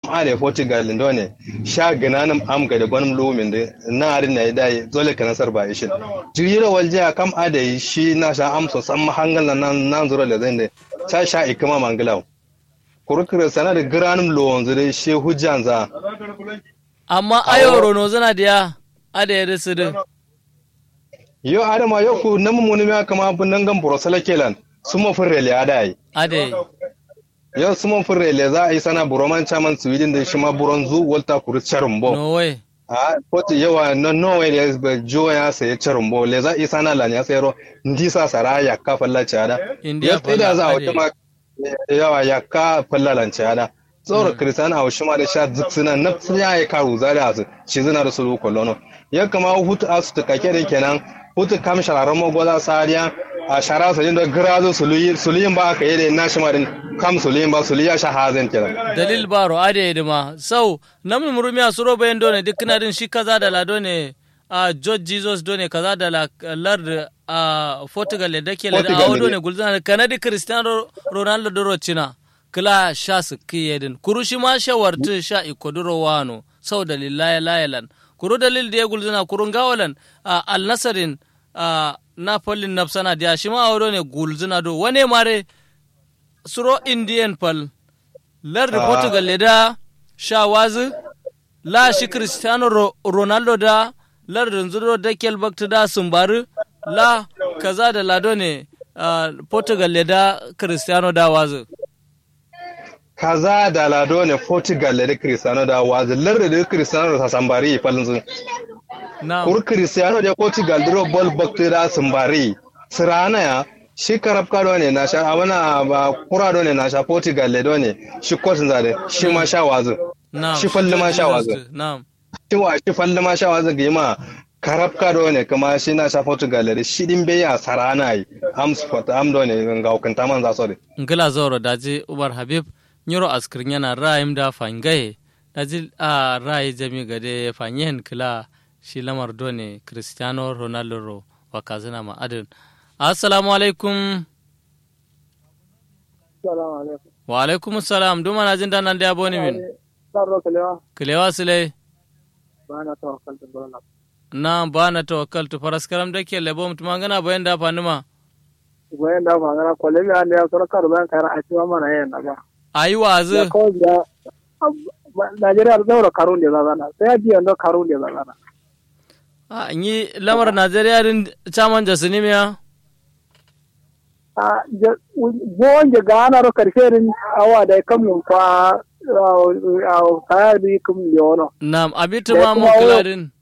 are portugal ndo ne sha gananam am ga da gwanim lumin da na arin na dai dole ka nasar ba ishin jira walja kam ade shi na sha amso san mahangal nan nan zuro da zai ne ta sha ikama mangalau kurkure sana da granum lowon zure shi hujjan za amma ayo rono zana da ada ya dasu din yo adama yo ku namu muni ma kama bunan gan borosala kelan suma furrele adai ade yau suman furrele za a yi sana buroman chaman sweden da shi ma buron zu walta kuru charumbo no way a kotu yawa na norway ne ba jo ya saye charumbo le za a yi sana lan ya sayaro ndisa sara ya ka falla chada India ya tsida za a falla, wata ma yawa ya ka falla lan chada tsoro kristian a shi ma da sha zuksuna na ya yi karu za da su shi zina da su kolono ya kama hutu asu ta kake da kenan hutu kam shararren magoza sariya a shara su da grazo suluyin ba aka yi da na shi ma din kam suluyin ba suluya sha hazin kenan dalil baro ade idima sau namin murumiya suro bayan done duk kana din shi kaza da la done a george jesus done kaza da la lard a portugal da ke da Portugal awo ne. done gulzana kanadi cristiano ronaldo doro china kila sha su kiyedin kuru shi ma shawartu sha ikoduro wano sau dalil laya layalan kuru dalil da ya gulzana kurun gawalan a al nasarin a napolin nafsana da shi ma awo done gulzana do wane mare suro indian pal lardi Ah. portugal le da shawazi la shi cristiano Ro- ronaldo da lardi zuro da kelbakta da sumbari la kaza da lado ne ah, portugal le da cristiano da wazi kaza da lado ne portugal da cristiano da wazilar da cristiano da sambari falin sun na kur cristiano da portugal duro bol bakti da sambari sirana ya shi karab kado ne na sha abana ba kura do ne na sha portugal le do ne shi kotin zade shi ma sha wazi na shi falli ma sha wazi na shi wa shi falli ma sha wazi ga ma karab kado ne kuma shi na sha portugal da shi din bai ya sarana yi am sport am do ne ga hukunta man za so de ngila zoro daji umar habib nyoro askirin yana ra'ayim da fangaye daji a ra'ayi jami gade fanyen kila shi lamar done cristiano ronaldo ro wa kazina ma adin assalamu alaikum Salamu alaikum. wa alaikum salam duma na jin danan da ya boni min Sarro kalewa kilewa sile ba na tawakkal da gona. na ba na tawakkal tu faras karam da ke lebo mutum gana bayan da fanima Bayan da magana kwale mi ande ya sura kar ban kara a cewa mana yayin da ba. ayi Ya wazi kawai da Najeriya da zaura karun da zazana. Sai ya ji yanda karun da zazana. a yi lamar najeriya din caman jasinimiya A bon je gana ro karshe rin awa da kan mun kwa a kaya bi kum yono. na abitu Da ma mu kuma wo- kiladin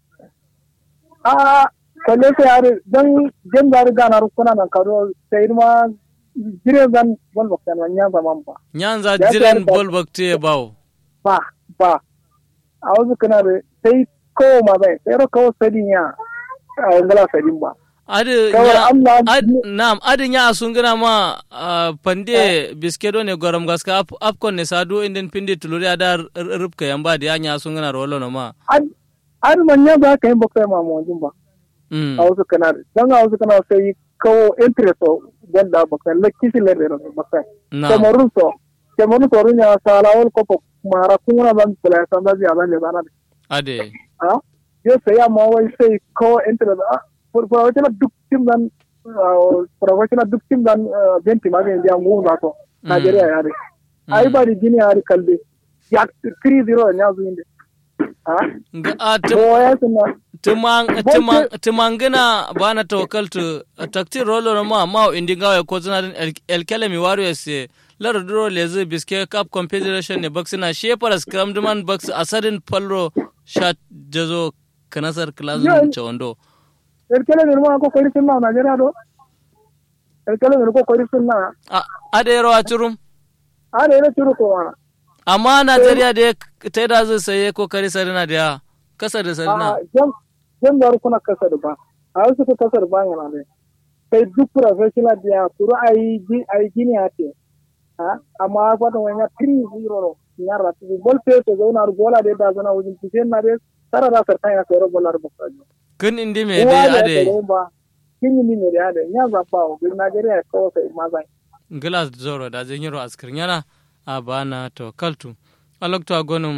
A kalle sai yare dan jin da gana ro kuna nan karo sai ma jire zan bon bakkan wanya zaman ba. nyanza Ya jiren ta- bol bakte bawo ba ba a wasu kana da sai kowa ma bai sai ro kawo sadin ya a yangala sadin ba adi Kawai nya Allah- ad nam adi nya sun gina ma ah, pande biskedo ne goram gaska ap apkon ne sadu indin pindi tuluri ada rubka yamba dia nya sun gina rolo no ma an an manya ba ka yin bakwai ma mawajin ba mm a wasu kana da dan a wasu kana sai kawo interest o wanda bakwai la kisi le rero bakwai na kamarun so kamarun so runya sala wal ko mara kuma ban kula san da ya ban le bana ade a yo sai ya ma wai sai kawo interest a professional duk tim dan professional duk tim dan benti ma ga indiya mu na to Najeriya ya re ai ba di gini ya re kalbe ya 3-0 ne azu inde ha Nga- a tum- boya suna tumang Bonke- tumang tumangina bana tawakkaltu takti rolo no ma ma indi ngawe ko zana din el, el kelemi warriors se lar duro lezi biske cup confederation ne baksina sheparas kram duman baks asadin palro shat jazo kanasar klazun Yeah. chondo erkele ne ma ko kori sunna Najeriya do erkele ne ko kori sunna a ade yaro a churum a ne ne turu ko wana amma Najeriya da ta da zai saye kokari sarina da kasa da sarina a jam jam da kuna kasar ba a wasu ko kasar ba yana ne sai duk professional da turu ai gi ai gini ate ha amma fata wani 3-0 no nyara tu bol pe to zauna bola de da zana wujin tisen na de tara da sarta ya kero bola ru bakka kun indi me dai ade ba kin ni ne da ade nya za pa o Najeriya ko sai mazai glass zoro da jin yaro askir yana a bana to kaltu alokto agonum